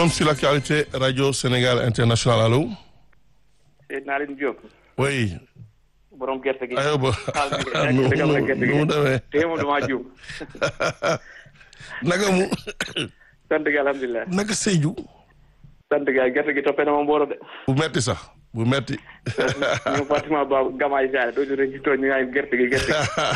forum sur l'actualité radio Sénégal international allo. Seydina Alioune Diop. oui. borom gerte gi. aywa ba xaaral nu ma gerte gi nu mu demee. tey moom damaa jiw. naka mu sant gi alhamdulilah. naka Sédhiou. sant gi gerte gi toppee na ma mbooro de. bu metti sax bu metti. ñu Fatima Ba Gamaay Saare doo ñu ci tooñ ñu naan gerte gi gerte gi.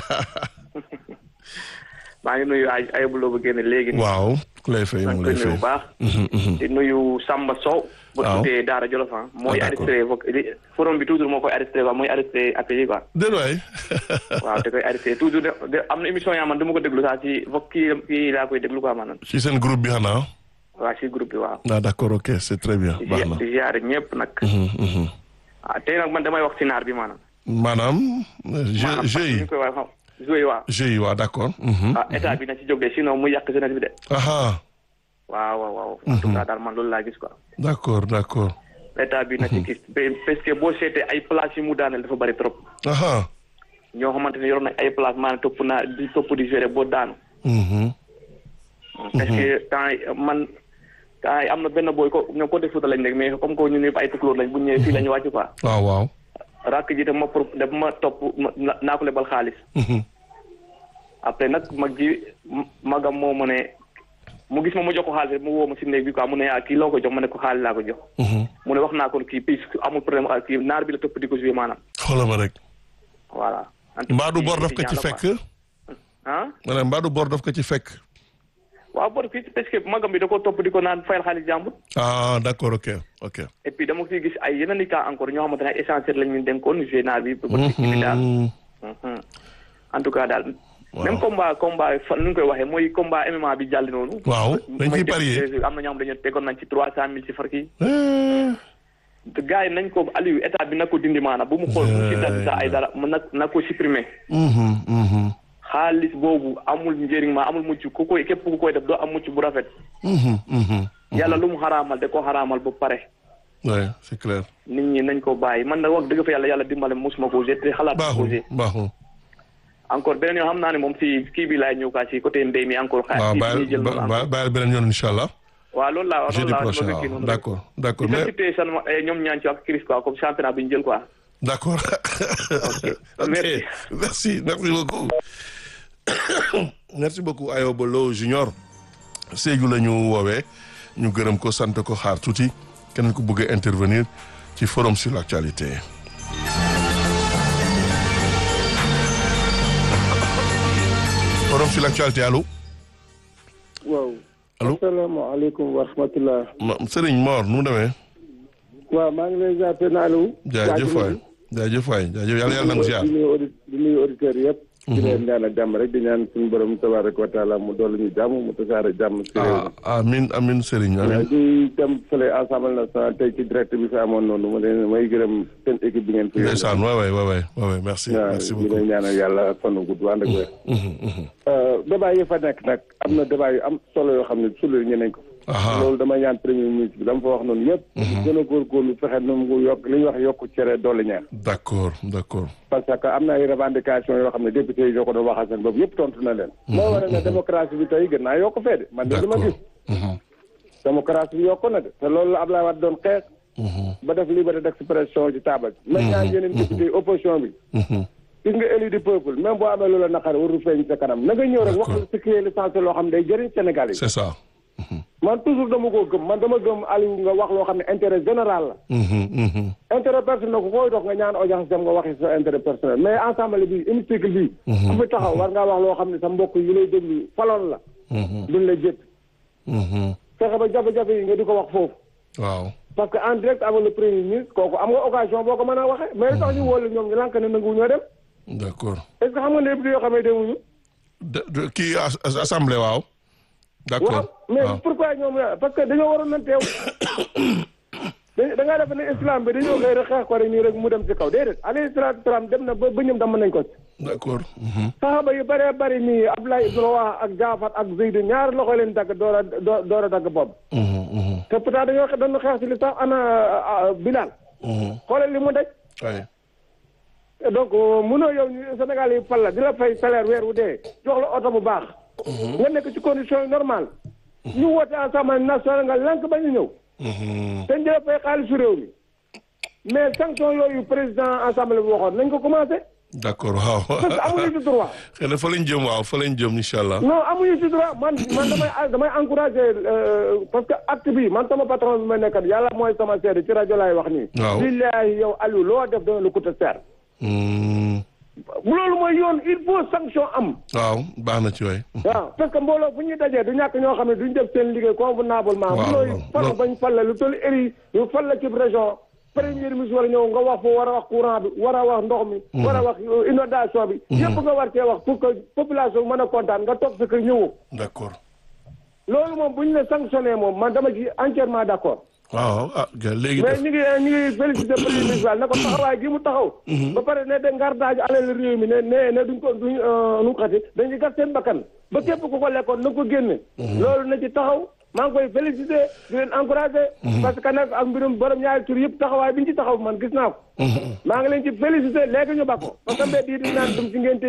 maa ngi nuyu ay ay buloo ba génne léegi. waaw ku lay fay maa mu ngi koy lay nuyu fay. bu baax. di nuyu Samba Sow. bu waaw tuddee Daara Jolof ah. mooy Ah, d'accord. arrêté foog li- forum bi toujours moo koy arrêté quoi mooy arrêté appels yi quoi. déedéet waay. waaw da koy arrêté toujours de de am na émission yaa man dama ko déglu sax ci foog kii kii laa koy déglu quoi maanaam. ci seen groupe bi xanaa. waa ci groupe bi waaw. ah d'accord ok c'est très bien di baax na. di ziare ñëpp nag. Mhm, mhm. ah tey nag man damay wax ci naar bi maanaam. maanaam. jeu maanaam jeu yi ñu koy wax xam joué waa. jeu yi waaw d'accord. mhm. ah état bi na ci jóg de sinon mu yàq jeunesse bi de. aha waaw waaw waaw. en tout cas daal man loolu laa gis quoi. d'accord d'accord. état bi na ci gis ba- parce que boo seetee ay place yi mu daaneel dafa bari trop. aha ñoo xamante ne yoroon nañ ay place maanaam topp naa di topp di gérer boo daanu. mhm. parce que temps yi man temps yi am na benn booy ko ñoom côté Fouta lañ nekk mais comme que ñun ñëpp ay tukulóor lañ bu ñu ñëwee fii la ñu wàcc quoi. waaw waaw. rakk ji dama pro daf ma topp ma na- naa ko lebal xaalis. Mhm. après nag mag ji m- magam moo ma ne mu gis ma ma jox ko xaalis rek mu woo ma si néeg bi quoi mu ne ah kii loo ko jox ma ne ko xaalis laa ko jox. Mhm. mu ne wax naa ko kii puis amul problème ak kii naar bi la topp di ko joué maanaam. xoolal ma rek. voilà. en tout cas, mbaadu kii bor daf ko ci étudiant la fekk. quoi. ah ma ne mbaadu bor daf ko ci fekk. waaw bor fii parce que magam bi da ko topp di ko naan fayal xaalis jàmbur. ah d'accord ok ok. et puis dama ciy gis ay yeneen i cas encore ñoo xamante ne ay essentiel lañ ñu dénkoon joué naar bi. ba ci kii bi daal. Mhm. Mhm. en tout cas daal. Waaw. même combat combat fan nu ñu koy waxee mooy combat MMA bi jàll noonu. waaw dañ ciy parier. am na ñoo xam dañu tegoon nañ ci trois cent mille ci far kii. Eh, te gars yi nañ ko Aliou état bi na ko dindi maanaam bu mu xool bu ci dal sa ay dara mu na na ko supprimer. mhm, mhm, xaalis boobu amul njëriñ ma amul mucc ku koy képp ku koy def doo am mucc bu rafet. mhm, mhm. yàlla lu mu xaraamal da ko xaraamal ba pare. ouais c'est clair. nit ñi nañ ko bàyyi man na wax dëgg fa yàlla yàlla dimbale mosuma ko te xalaat ko baaxul baaxul. encore beneen yoo xam naa ne moom si kii bi laay ñëw kaa si côté mbéy mi encore. xaar waaw kii bi bàyyi ñuy jël noonu ba- bàyyi beneen yoon incha allah. waaw loolu laa jeudi loolu laa prochain loolu kii waaw noonu rek. d'accord d'accord di mais féliciter seulement eh, ñoom ñaan ci ak Chris quoi comme championnat bi ñu jël quoi. d'accord. ok Merci. merci merci beaucoup. merci beaucoup Ayoba Lo Junior. Sédhiou la ñu woowee ñu gërëm ko sant ko xaar tuuti keneen ku bëgg a intervenir ci forum sur l'actualité. forum sur l'actualité allo. waaw. Allô? asalaamaaleykum wa rahmatulah. ma Serigne Mor nu mu demee. waaw maa ngi lay jàppee naa la. jaajëf waay jaajëf waay jaajëf yàlla yàlla na ziar. di nuyu audi di nuyu auditeurs yëpp. di leen ñaanal jàmm rek di ñaan suñu borom tabaraka wa taala mu dolli ñu jàmm mu tasaare jàmm si réew mi. ah amin amin Serigne amin. di dem fële assemblée nationale tey ci direct bi fi amoon noonu ma leen may gërëm seen équipe bi ngeen fi. ndeysaan waay waay waay waay waay merci waaw merci di beaucoup. leen ñaanal yàlla fan wu gudd ànd ak wér. Mhm, mhm. débat yi fa nekk nag am na débat yu am solo yoo xam ne sulu ñu nañ ko. aha loolu dama ñaan premier ministre bi dama fa wax noonu yëpp. gën a góorgóorlu fexe nu mu yokk li ñuy wax yokku cere doole ñaar. d'accord d'accord. parce que am na ay revendication yoo xam ne député yi ñoo ko doon waxal seen bopp yëpp tontu na leen. moo waral ne démocratie bi tey gën naa yokk fee de. man de li ma d'accord. gis Mhm, démocratie bi yokk na de te loolu la Abdoulaye Wade doon xeex mhm, ba def liberté d'expression ci taabal. maintenant yeneen député yi opposition bi. mhm. gis nga élu du peuple même boo amee loola naqar warul feeñ sa kanam na nga ñëw rek wax D'accord. ce qui est l'essentiel loo xam ne day jëriñ Sénégal yi. c'est ça. man toujours dama koo gëm man dama gëm Aliou nga wax loo xam ne intérêt général la. Mhm, mhm. intérêt personnel ku koy dox nga ñaan audience dem nga waxi sa intérêt personnel mais ensemble bi hémicycle bi ku fi taxaw war ngaa wax loo xam ne sa mbokk yi lay déglu faloon la Mhm, duñ la jëpp mhm. fexe ba jafe-jafe yi nga di ko wax foofu waaw. parce que en direct avec le premier ministre kooku am nga occasion boo ko mën a waxee mais li tax ñu wóolu ñoom ñu lànk ne nangu ñoo dem d'accord. est ce que xam nga ne député yoo xam ne demuñu de de kii as- as- assemblée waaw. waaw d'accord mais waaw. pourquoi ñoom la parce que dañoo waroon na teew da da ngaa def ne islam bi dañoo xëy rek xeex ko rek nii rek mu dem ci kaw déedéet alayhi salaatu salaam dem na ba ba ñoom damm nañ ko ci d'accord. Mhm, saxaaba yu bëree bëri nii Abdoulaye ibn Rawah ak Jaafar ak Zayd ñaari loxo leen dagg door a door door a dagg bopp mhm, mhm, te pourtant dañoo xe- dañu xeex ci li sax ana Bilal mhm. xoolal li mu daj waay. donc mënoo yow ñu Sénégal yi fal la di la fay salaire weer wu dee jox la oto bu baax nga nekk ci condition yi normale ñu woote assemblée nationale nga lank ba ñu ñëw Mhm. te ñu dee fay xaalisu réew mi mais sanction yooyu président assemblée bi waxoon nañ ko commencé d'accord waaw parce que amuñu ci droit xëy na fa lañ jëm waaw fa lañ jëm incha allah non amuñu ci droit man man damay damay encouragé euh, parce que acte bi man sama patron bi ma nekkat yàlla mooy sama seede ci rajo laay wax nii Waaw. billaahi yow Aliou loo def dana lu coûte cher Hmm. loolu mooy yoon il faut sanction am waaw baax na ci waay waaw parce que mbooloo bu ñuy dajee du ñàkk ñoo xam ne duñ def seen liggéey convenablement bu Waaw, looy waaw. fal Loolu- bañ fal la lu toll éri yu fal la ci région premier ministre war a ñëw nga wax foo war a wax courant bi war a wax ndox mi war a wax euh, inondation bi yëpp nga war cee wax pour que population bi mën a kontaan nga toog sa kër ñëwoo d'accord loolu moom bu ñu la sanctionné moom man dama ci entièrement d' accord waaw ah ga- léegi mais def ñu ngi ñu ngi félicité premier ministre Wade ne ko taxawaay gi mu taxaw ba pare ne de ngar daaju alal réew mi ne ne ne duñ ko duñ euh, nu mu xati dañuy gas seen bakkan ba képp ku ko lekkoon na ko génne loolu na ci taxaw maa ngi koy félicité di leen encouragé parce que nag ak mbirum borom ñaari tur yëpp taxawaay bi ñu ci taxaw man gis naa ko maa ngi leen ci félicité léegi ñu bakko parce que mbedd yi di naan dum ci ngeen